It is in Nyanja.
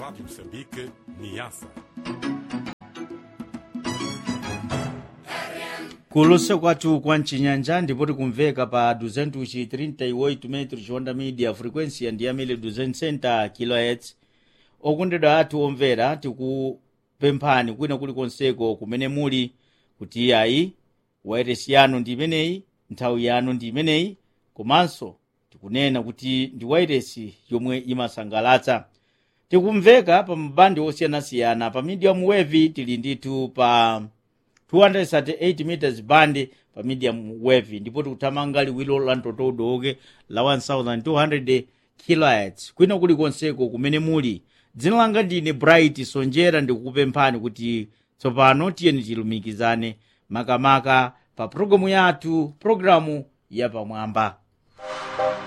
Rádio Moçambique, Niassa. kulusa kwathu kwa mchinyanja ndipo tikumveka pa 238 metros honda media frequency ndi yamene 260 kHz okondedwa athu omvera tikupemphani kwina kulikonseko kumene muli kuti ayi wairesi yanu ndi imeneyi nthawi yanu ndi imeneyi komanso tikunena kuti ndi wairesi yomwe imasangalatsa tikumveka pa mabandi osiyanasiyana pa medium wave tili ndithu pa 238 meters band pa medium wave ndipo tikuthamanga liwiro la mtotodoke la 1200 kHz kwina kulikonseko kumene muli dzina langa ndine bright sonjera ndikukupemphani kuti tsopano tiyeni tilumikizane makamaka pa programu yathu programu yapamwamba